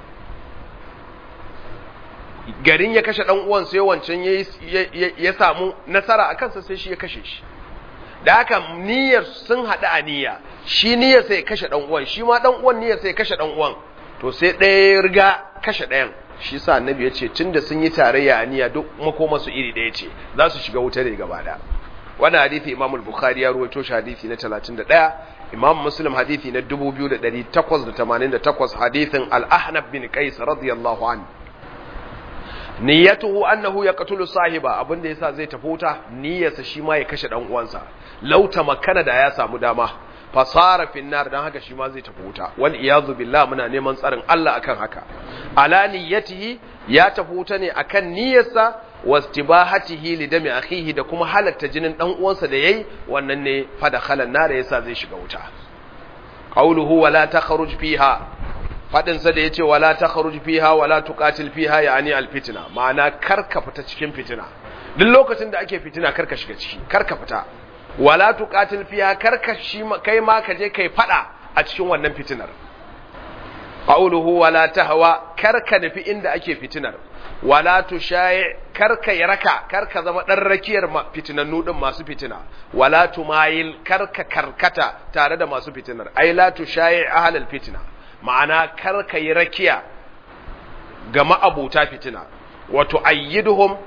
garin ya kashe dan uwan sai wancan ya samu nasara a kansa sai shi ya kashe shi da haka niyyar sun haɗu a niyya shi niyyar sai kashe dan uwan shi ma dan uwan niyyar sai kashe dan uwan to sai ɗaya ya riga kashe ɗayan shi sa annabi ya ce tunda sun yi tarayya a niyya duk makoma su iri ɗaya ce za su shiga wuta ne gaba da wannan hadisi imam al-bukhari ya ruwaito shi hadisi na 31 imam muslim hadisi na 2888 hadisin al-ahnab bin qais radiyallahu anhu niyyatuhu annahu yaqtulu sahiba abinda yasa zai tafi wuta niyyarsa shi ma ya kashe dan uwansa law tamakkana da ya samu dama fasara finnar dan haka shi ma zai tafi wuta wal iyazu billah muna neman tsarin Allah akan haka ala niyyatihi ya tafi wuta ne akan niyyarsa wastibahatihi li dami akhihi da kuma halatta jinin dan uwansa da yayi wannan ne fa da khalan nar yasa zai shiga wuta qawluhu wala takhruj fiha faɗinsa da ya ce wala ta kharuj fiha wala tuqatil fiha yani alfitna ma'ana karka fita cikin fitina duk lokacin da ake fitina karka shiga ciki karka fita wala tuqatil fiha karka shi kai ma ka je kai fada a cikin wannan fitinar qawluhu wala tahwa karka nufi inda ake fitinar wala tushayi karka yaraka karka zama dan rakiyar fitinannu din masu fitina wala tumayil karka karkata tare da masu fitinar ai la tushayi ahlal fitna ma'ana kar ka yi rakiya ga ma'abuta fitina wato ayyiduhum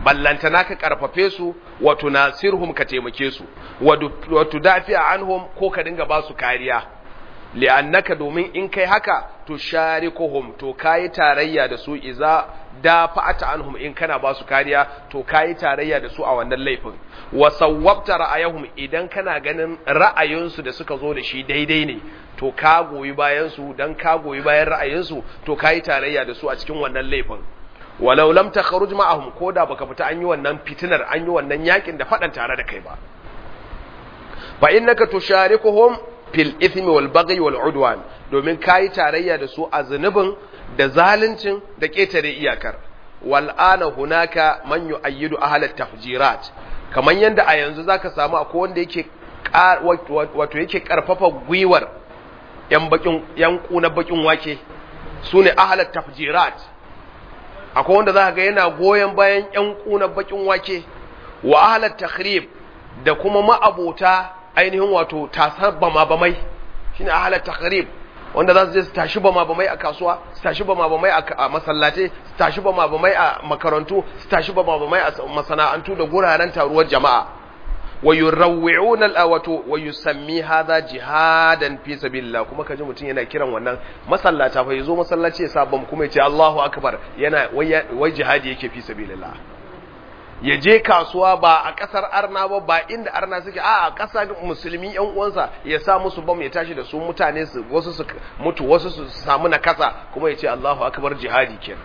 ballantana ka karfafe su wa tunasirhum ka taimake su wa tudafi anhum ko ka dinga ba su kariya li'annaka domin in kai haka to sharikuhum to kai tarayya da su iza dafa'ata anhum in kana ba su kariya to kai tarayya da su a wannan laifin wa sawwabta ra'ayahum idan kana ganin ra'ayinsu da suka zo da shi daidai ne to ka goyi bayan su dan ka goyi bayan ra'ayinsu to kai tarayya da su a cikin wannan laifin walau lam takhruj ma'ahum koda baka fita an yi wannan fitinar an yi wannan yakin da fadan tare da kai ba fa innaka tusharikuhum fil ithmi wal baghi wal udwan domin kai tarayya da su a zunubin da zaluncin da ketare iyakar wal ana hunaka man yu'ayyidu ahla tafjirat kaman yanda a yanzu zaka samu akwai wanda yake wato yake karfafa gwiwar yan bakin yan kuna bakin wake sune ahla tafjirat akwai wanda zaka ga yana goyen bayan yan kuna bakin wake wa ahla takhrib da kuma ma'abota ainihin wato tasar bama bamai shine ahla takhrib wanda za su je su tashi bama bamai a kasuwa su tashi bama bamai a masallatai su tashi bama bamai a makarantu su tashi bama bamai a masana'antu da guraren taruwar jama'a wa yurawwi'una al-awatu wa yusammi hadha jihadan fi sabilillah kuma kaji mutun yana kiran wannan masallata fa yazo masallaci ya sa bam kuma ya ce Allahu akbar yana wai jihadi yake fi sabilillah ya je kasuwa ba a kasar arna ba ba inda arna suke a a kasar musulmi yan uwansa ya sa musu bam ya tashi da su mutane su wasu su mutu wasu su samu nakasa kuma ya ce Allahu akbar jihadi kenan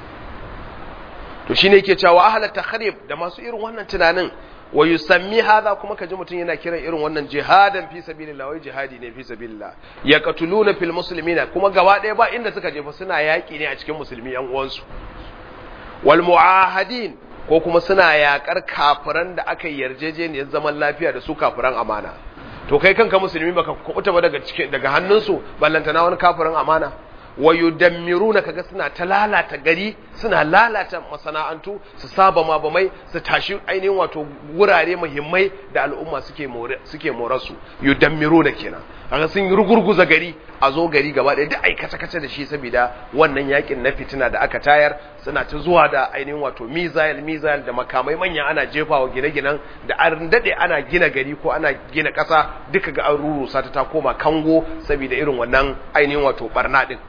to shine yake cewa ahla takhrib da masu irin wannan tunanin wa yusammi hadha kuma kaji mutum yana kiran irin wannan jihadan fi sabilillah wai jihadi ne fi sabilillah yaqtuluna fil muslimina kuma gaba ɗaya ba inda suka je fa suna yaki ne a cikin musulmi yan uwansu wal muahadin ko kuma suna yakar kafiran da aka yarjejeniyar zaman lafiya da su kafiran amana to kai kanka musulmi baka kubuta ba daga cikin daga hannunsu ballantana wani kafirin amana wa yudammiruna kaga suna ta lalata gari suna lalata masana'antu su saba ma bamai su tashi ainihin wato wurare muhimmai da al'umma suke more suke morasu yudammiruna kenan kaga sun rugurguza gari a zo gari gaba ɗaya duk aikace kace da shi saboda wannan yakin na fitina da aka tayar suna ta zuwa da ainihin wato missile missile da makamai manya ana jefawa gine-ginen da an dade ana gina gari ko ana gina ƙasa duka ga an rurusa ta ta koma kango saboda irin wannan ainihin wato barna din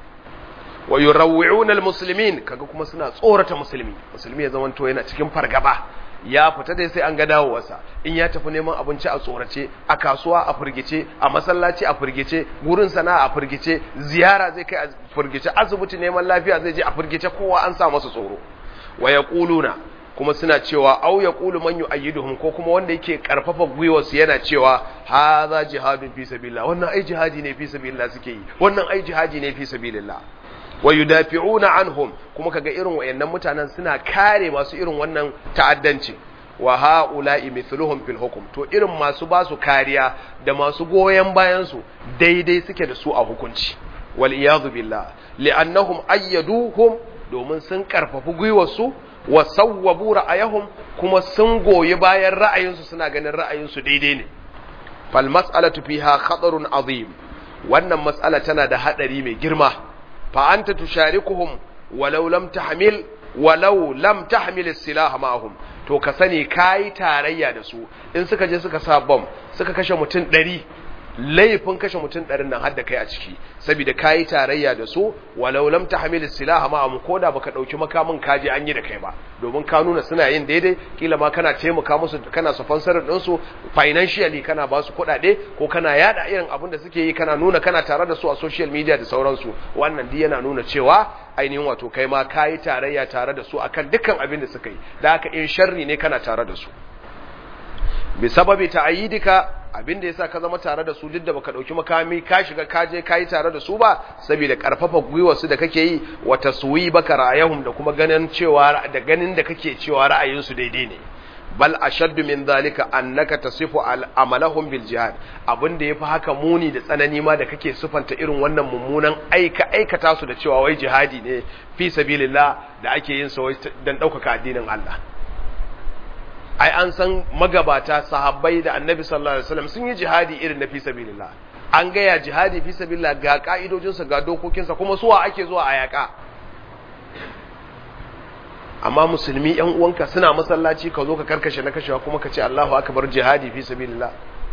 wa yurawwi'una almuslimin kaga kuma suna tsorata musulmi musulmi ya zamanto yana cikin fargaba ya fita dai sai an ga dawowarsa in ya tafi neman abinci a tsorace a kasuwa a firgice a masallaci a firgice gurin sana'a a firgice ziyara zai kai a firgice asibiti neman lafiya zai je a firgice kowa an sa masa tsoro wa yaquluna kuma suna cewa au yaqulu man yu'ayyiduhum ko kuma wanda yake karfafa gwiwarsu yana cewa hadha jihadun fi sabilillah wannan ai jihadi ne fi sabilillah suke yi wannan ai jihadi ne fi sabilillah wa yudafi'una anhum kuma kaga irin wayannan mutanen suna kare masu irin wannan ta'addanci wa ha'ula'i mithluhum fil hukm to irin masu ba su kariya da masu goyen bayan su daidai suke da su a hukunci wal iyadu billah li'annahum ayyaduhum domin sun karfafi gwiwarsu wa sawwabu ra'ayahum kuma sun goyi bayan ra'ayinsu suna ganin ra'ayinsu daidai ne fal mas'alatu fiha khatarun azim wannan mas'ala tana da hadari mai girma فأنت تشاركهم ولو لم تحمل ولو لم تحمل السلاح معهم to ka sani kayi tarayya da su in suka je suka sa bom suka kashe mutum ɗari laifin kashe mutum ɗarin nan har da kai a ciki saboda kayi tarayya da su walau lam tahmil silaha ma am koda baka dauki makamin kaje an yi da kai ba domin ka nuna suna yin daidai kila ma kana taimaka musu kana sponsor din su financially kana ba su kuɗaɗe ko kana yada irin abin da suke yi kana nuna kana tare da su a social media da sauransu wannan duk yana nuna cewa ainihin wato kai ma kayi tarayya tare da su akan dukkan abin da suka yi da haka in sharri ne kana tare da su bi sababi ta'yidika abin da yasa ka zama tare da su duk da baka dauki makami ka shiga ka je kai tare da su ba saboda karfafa gwiwar su da kake yi wa taswi baka ra'ayahum da kuma ganin cewa da ganin da kake cewa ra'ayin su daidai ne bal ashaddu min zalika annaka tasifu amalahum bil jihad abin da yafi haka muni da tsanani ma da kake sufanta irin wannan mummunan aika aikata su da cewa wai jihadi ne fi sabilillah da ake yin sa wai dan daukaka addinin Allah ai an san magabata sahabbai da annabi sallallahu alaihi wasallam sun yi jihadi irin na fi sabilillah an gaya jihadi fi sabilillah ga ka'idojinsa ga dokokinsa kuma suwa ake zuwa a yaka amma musulmi yan uwanka suna masallaci ka zo ka karkashe na kashewa kuma ka ce Allahu akbar jihadi fi sabilillah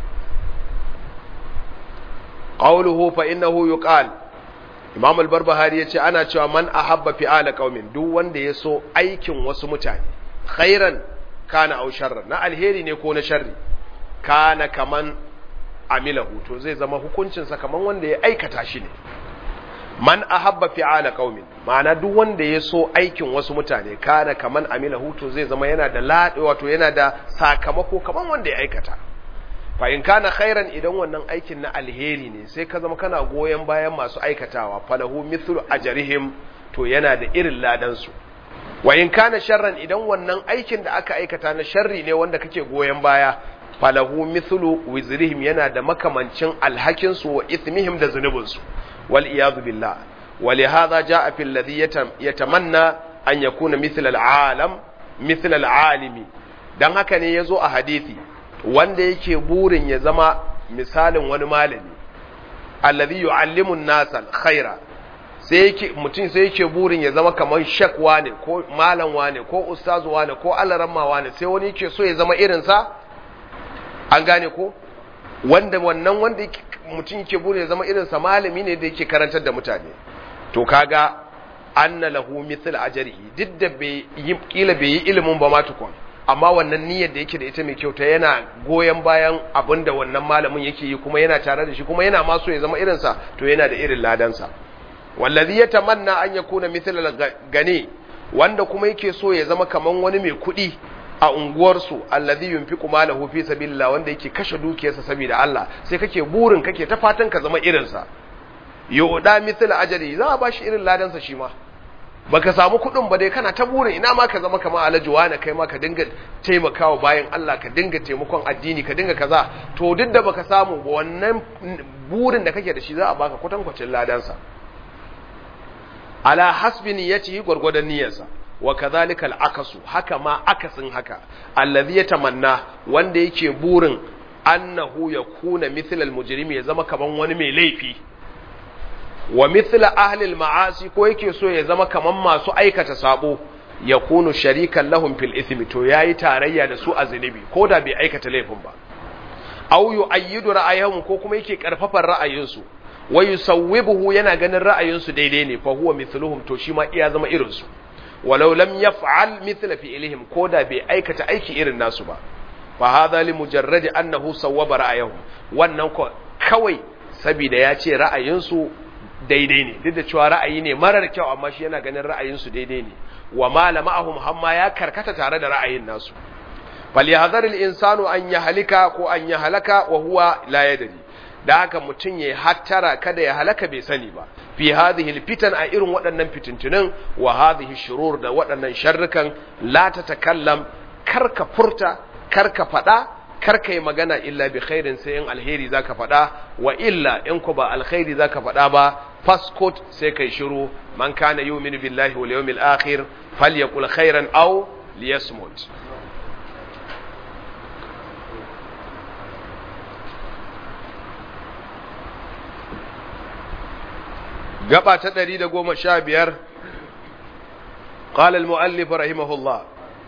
qawluhu fa innahu yuqal Imam al-Barbahari yace ana cewa man ahabba fi'ala qaumin duk wanda ya so aikin wasu mutane khairan kana aw sharran na alheri ne ko na sharri kana kaman amilahu to zai zama hukuncinsa kaman wanda ya aikata shi ne man ahabba fi'ala qaumin ma'ana duk wanda ya so aikin wasu mutane kana kaman amilahu to zai zama yana da ladi wato yana da sakamako kaman wanda ya aikata fa in kana khairan idan wannan aikin na alheri ne sai ka zama kana goyen bayan masu aikatawa falahu mithlu ajrihim to yana da irin ladan su wa in kana sharran idan wannan aikin da aka aikata na sharri ne wanda kake goyen baya falahu mithlu wizrihim yana da makamancin alhakin su wa ithmihim da zunubin su wal iyadu billah ولهذا جاء في الذي يتمنى أن يكون مثل العالم مثل العالم dan haka ne yazo a hadisi wanda yake burin ya zama misalin wani malami alladhi yu'allimu an-nasa khaira sai yake mutum sai yake burin ya zama kamar shek wane ko malam wane ko ustazu wane ko alaramma wane sai wani yake so ya zama irin sa an gane ko wanda wannan wanda mutum yake burin ya zama irin sa malami ne da yake karantar da mutane to kaga anna lahu mithl ajrihi duk da bai yi kila bai yi ilimin ba ma tukun amma wannan niyyar da yake da ita mai kyau ta yana goyen bayan abin da wannan malamin yake yi kuma yana tare da shi kuma yana ma so ya zama irin sa to yana da irin ladan sa wallazi yatamanna an yakuna mithl gani wanda kuma yake so ya zama kaman wani mai kuɗi a unguwarsu allazi yunfiqu malahu fi sabilillah wanda yake kashe dukiyarsa saboda Allah sai kake burin kake ta fatan ka zama irin sa yuda mithl ajali za a bashi irin ladan sa shi ma baka samu kuɗin ba dai kana ta burin ina ma ka zama kamar alhaji wani kai ma ka dinga taimakawa bayan Allah ka dinga taimakon addini ka dinga kaza to duk da baka samu ba wannan burin da kake da shi za a baka kwatankwacin ladan sa ala hasbi niyyatihi gurgurdan niyyarsa wa kadhalika al-akasu haka ma akasin haka allazi yatamanna wanda yake burin annahu yakuna mithla al-mujrimi ya zama kaman wani mai laifi wa mithla ahli al-ma'asi ko yake so ya zama kaman masu aikata sabo yakunu sharikan lahum fil ithmi to yayi tarayya da su a zunubi ko da bai aikata laifin ba aw yu'ayyidu ra'ayahum ko kuma yake karfafan ra'ayinsu wa yusawwibuhu yana ganin ra'ayinsu daidai ne fa huwa mithluhum to shi ma iya zama irin su walau lam yaf'al mithla fi'lihim ko da bai aikata aiki irin nasu ba fa hadha li mujarrad annahu sawwaba ra'ayahum wannan ko kawai saboda ya ce ra'ayinsu daidai ne duk da cewa ra'ayi ne marar kyau amma shi yana ganin ra'ayinsu daidai ne wa malama'ahum hamma ya karkata tare da ra'ayin nasu falyahzar al-insanu an yahlika ko an yahlaka wa huwa la yadri da haka mutum ya hattara kada ya halaka bai sani ba fi hadhihi alfitan a irin waɗannan fitintunin wa hadhihi shurur da waɗannan sharrukan la tatakallam karka furta karka faɗa karka yi magana illa bi khairin sai in alheri zaka faɗa wa illa in ku ba alkhairi zaka faɗa ba faskot sai kai shiru man kana yu'minu billahi wal yawmil akhir falyaqul khairan aw liyasmut gaba ta ɗari da goma sha biyar قال المؤلف رحمه الله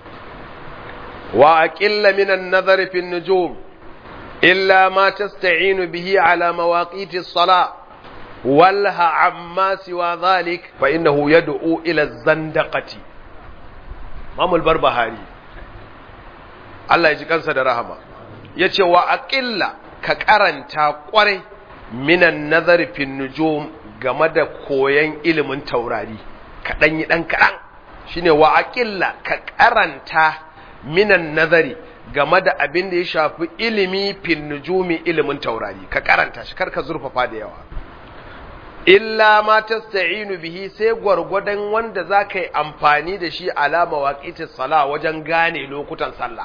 وأقل من النظر في النجوم إلا ما تستعين به على مواقيت الصلاة ولها عما سوى ذلك فإنه يدعو إلى الزندقة مام البربهاري الله يجي كنسا درهما يتي وأقل كقرنتا قري من النظر في النجوم game da koyon ilimin taurari kaɗan yi ɗan kaɗan shine wa aƙilla ka karanta minan nazari game da abin da ya shafi ilimi fin nujumi ilimin taurari ka karanta shi karka zurfafa da yawa illa ma tasta'inu bihi sai gwargwadon wanda za ka yi amfani da shi alama waƙitin sala wajen gane lokutan sallah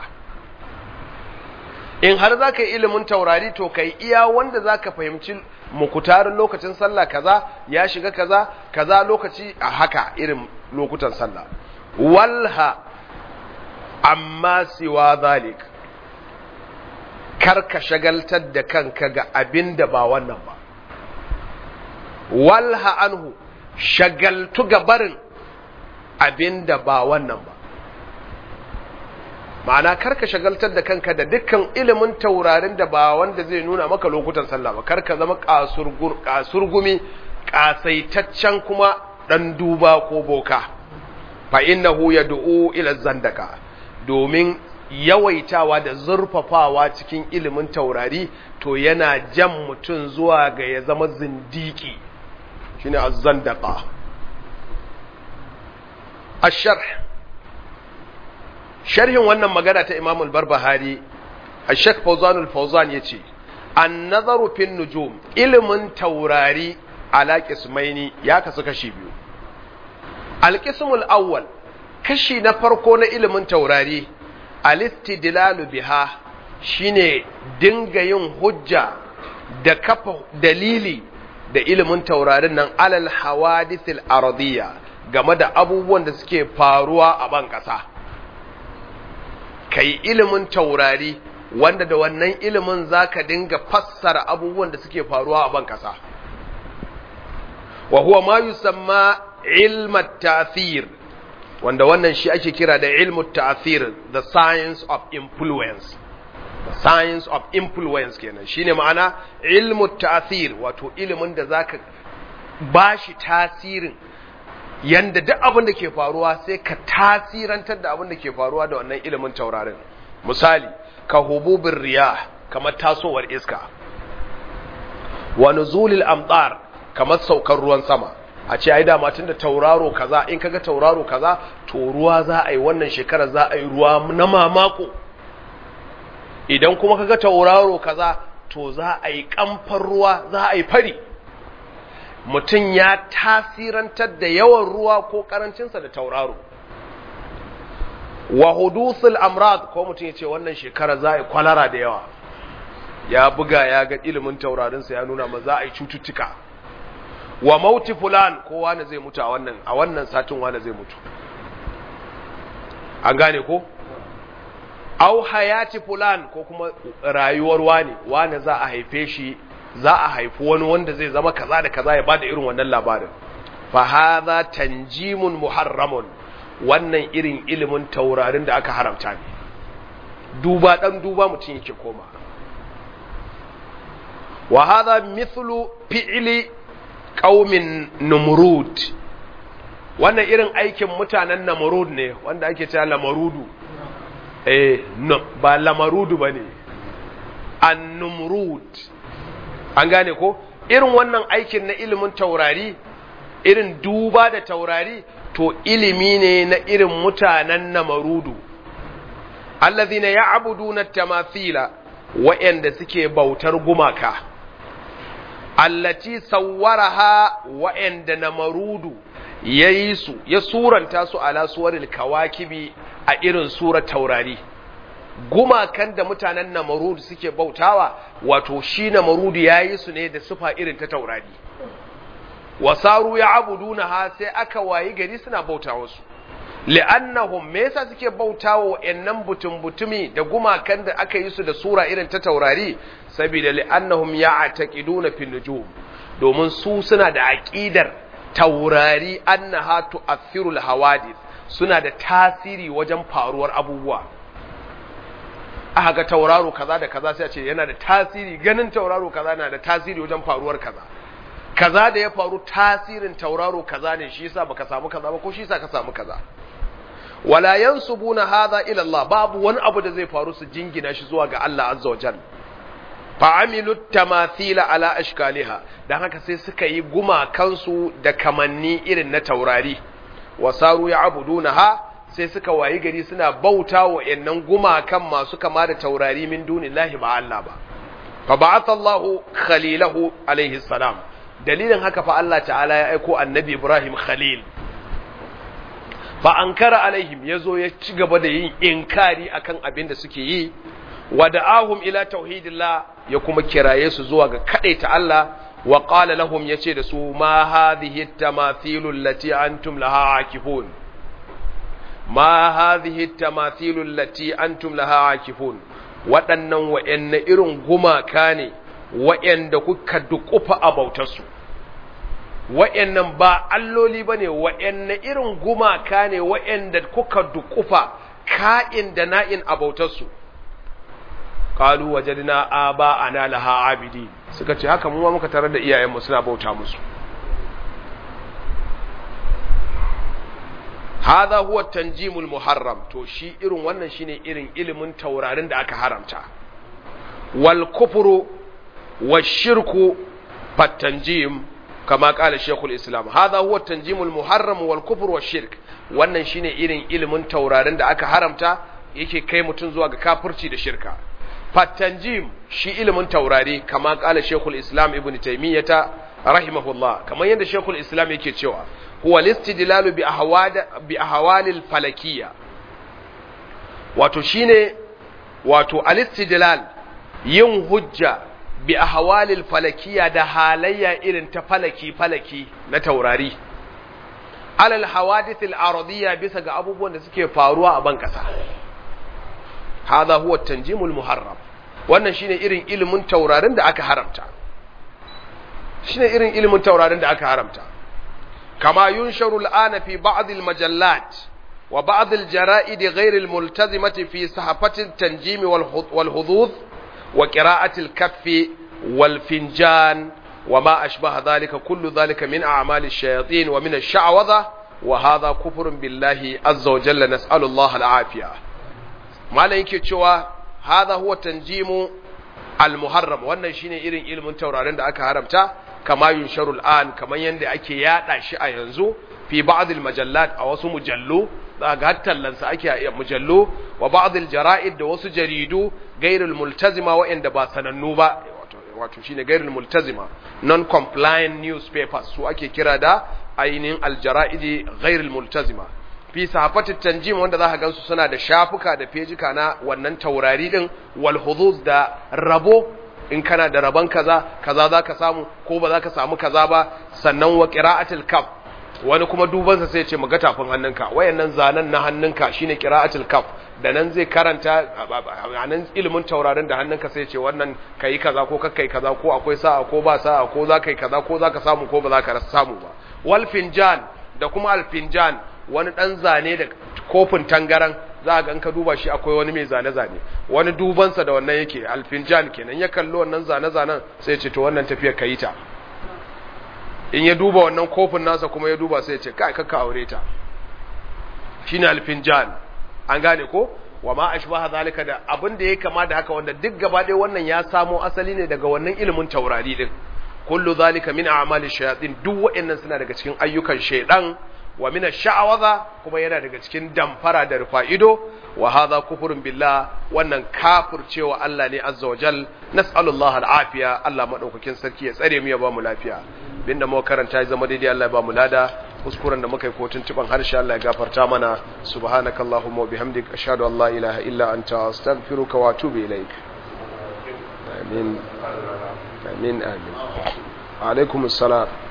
in har za ka yi ilimin taurari to ka yi iya wanda za ka fahimci mukutarin lokacin sallah kaza ya shiga kaza kaza lokaci a haka irin lokutan sallah walha amma siwa zalik kar ka shagaltar da kanka ga abin da ba wannan ba walha anhu shagaltu ga barin abin da ba wannan ba ma'ana karka shagaltar da kanka da dukkan ilimin taurarin da ba wanda zai nuna maka lokutan sallah ba karka zama kasurgumi kasaitaccen kuma dan duba ko boka fa innahu yad'u ila zandaka domin yawaitawa da zurfafawa cikin ilimin taurari to yana jan mutum zuwa ga ya zama zindiki shine az-zandaqa ash-sharh sharhin wannan magana ta Imam al-Barbahari Sheikh Fawzan al-Fawzan yace an-nazaru fin nujum ilimin taurari ala qismaini ya kasu kashi biyu al-qismul awwal kashi na farko na ilimin taurari al-istidlalu biha shine dinga yin hujja da kafa dalili da ilimin taurarin nan alal hawadithil ardiyya game da abubuwan da suke faruwa a ban kasa kai ilimin taurari wanda da wannan ilimin zaka dinga fassara abubuwan da suke faruwa a ban kasa wa huwa ma yusamma ilm at-ta'thir wanda wannan shi ake kira da ilmu ta'thir the science of influence the science of influence kenan shine ma'ana ilmu ta'thir wato ilimin da zaka bashi tasirin yanda duk abin da ke faruwa sai ka tasirantar da abin da ke faruwa da wannan ilimin taurarin misali ka hububin riyah kamar tasowar iska wa nuzulil amtar kamar saukar ruwan sama a ce ai dama tunda tauraro kaza in kaga tauraro kaza to ruwa za a yi wannan shekara za a yi ruwa na mamako idan kuma kaga tauraro kaza to za a yi kamfar ruwa za a yi fari mutum ya tasirantar da yawan ruwa ko karancinsa da tauraro wa hudusul amrad ko mutum ya ce wannan shekara za a yi kwalara da yawa ya buga ya ga ilimin taurarinsa ya nuna ma za a yi cututtuka wa mauti fulan ko wani zai mutu a wannan a wannan satin wani zai mutu an gane ko au hayati fulan ko kuma rayuwar wani wani za a haife shi za a haifi wani wanda zai zama kaza da kaza ya bada irin wannan labarin fa hadha tanjimun muharramun wannan irin ilimin taurarin da aka haramta ne duba dan duba mutum yake koma wa hadha mithlu fi'li qaumin numrud wannan irin aikin mutanen namrud ne wanda ake cewa lamarudu eh no, ba lamarudu bane an-numrud an gane ko irin wannan aikin na ilimin taurari irin duba da taurari to ilimi ne na irin mutanen namarudu allazina ya'buduna tamathila wa'anda suke bautar gumaka allati sawwaraha wa'anda namarudu yayi su ya suranta su ala suwaril kawakibi a irin surar taurari gumakan da mutanen namarudu suke bautawa wato shi namarudu yayi su ne da sufa irin ta taurari wasaru ya abuduna ha sai aka wayi gari suna bauta wasu li'annahum me yasa suke bautawa wa'annan butun butumi da gumakan da aka yi su da sura irin ta taurari saboda li'annahum ya'taqiduna fil nujum domin su suna da aqidar taurari annaha tu'athiru al hawadith suna da tasiri wajen faruwar abubuwa aka ga tauraro kaza da kaza sai a ce yana da tasiri ganin tauraro kaza na da tasiri wajen faruwar kaza kaza da ya faru tasirin tauraro kaza ne shi yasa baka samu kaza ba ko shi yasa ka samu kaza wala yansubuna hadha ila Allah babu wani abu da zai faru su jingina shi zuwa ga Allah azza wa jalla fa amilu tamathila ala ashkaliha dan haka sai suka yi gumakansu da kamanni irin na taurari wasaru ya'budunaha sai suka wayi gari suna bauta wa yannan gumakan masu kama da taurari min dunillahi ba Allah ba fa ba'atha Allahu khalilahu alaihi salam dalilin haka fa Allah ta'ala ya aiko annabi Ibrahim Khalil fa ankara alaihim yazo ya ci gaba da yin inkari akan abin da suke yi wa da'ahum ila tauhidillah ya kuma kiraye su zuwa ga kadaita Allah wa qala lahum yace da su ma hadhihi at-tamathilu allati antum laha akifun ma hadhihi at-tamathilu allati antum laha akifun waɗannan wa'anne irin gumaka ne wa'anda kuka dukufa a bautarsu wa'annan ba alloli ba ne wa'anne irin gumaka ne wa'anda kuka dukufa ka'in da na'in abautarsu qalu wajadna aba ana laha abidi suka ce haka mu ma muka tarar da iyayenmu suna bauta musu hadha huwa tanjimul muharram to shi irin wannan shine irin ilimin taurarin da aka haramta wal kufru washirku fatanjim kama kala shekul islam hadha huwa tanjimul muharram wal kufru washirk wannan shine irin ilimin taurarin da aka haramta yake kai mutum zuwa ga kafirci da shirka fatanjim shi ilimin taurari kama kala shekul islam ibn taymiyata rahimahullah kamar yadda shekul islam yake cewa huwa listidlalu bi ahwad bi ahwalil falakiyya wato shine wato alistidlal yin hujja bi ahwalil falakiyya da halayya irin ta falaki falaki na taurari alal hawadithil aradiyya bisa ga abubuwan da suke faruwa a ban kasa hadha huwa tanjimul muharram wannan shine irin ilimin taurarin da aka haramta shine irin ilimin taurarin da aka haramta kama yunsharu al'ana fi ba'd al-majallat wa ba'd al-jara'id ghayr al-multazimati fi sahafati at-tanjim wal hudud wa qira'ati al-kaff wal finjan wa ma ashbaha dhalika kullu dhalika min a'mali ash-shayatin wa min ash-sha'wadha wa hadha kufrun billahi azza wa jalla nas'alu Allah al-afiyah malam yake cewa hadha huwa tanjimu al-muharram wannan shine irin ilimin taurarin da aka haramta kama yunsharu al'an kamar yanda ake yada shi a yanzu fi ba'd al-majallat a wasu mujallu za ga tallansa ake a mujallu wa ba'd al-jara'id da wasu jaridu gairul multazima wa'anda ba sanannu ba wato shine gairul multazima non compliant newspapers su ake kira da ainihin al-jara'idi gairul multazima fi sahafatit tanjim wanda za ka gansu suna da shafuka da fejika na wannan taurari din wal hudud da rabo in kana da rabon kaza kaza za ka samu ko ba za ka samu kaza ba sannan wa qira'atul kaf wani kuma dubansa sai ya ce maga tafin hannunka wayannan zanen na hannunka shine qira'atul kaf da nan zai karanta a nan ilimin taurarin da hannunka sai ya ce wannan kai kaza ko kakkai kaza ko akwai sa'a ko ba sa'a ko za kai kaza ko za ka samu ko ba za ka samu ba wal finjan da kuma al finjan wani ɗan zane da kofin tangaran za a gan ka duba shi akwai wani mai zane-zane wani dubansa da wannan yake alfinjan kenan ya kalli wannan zane-zanen sai ce to wannan tafiyar ka yi ta in ya duba wannan kofin nasa kuma ya duba sai ce kai kakka aure ta shi ne alfinjan an gane ko wa ma ashbaha zalika da abin da ya kama da haka wanda duk gaba ɗaya wannan ya samo asali ne daga wannan ilimin taurari din kullu zalika min a'mali shayatin duk wa'annan suna daga cikin ayyukan shaydan wa min ash-sha'waza kuma yana daga cikin damfara da rufa'ido wa hadha kufrun billah wannan kafircewa Allah ne azza wa jal nas'alullaha al-afiya Allah madaukakin sarki ya tsare mu ya ba mu lafiya binda mu karanta ya zama daidai Allah ya ba mu lada kuskuren da muka yi kotun tuban harshe Allah ya gafarta mana subhanakallahumma wa bihamdika ashhadu an la ilaha illa anta astaghfiruka wa atubu ilaik amin amin amin alaikum assalam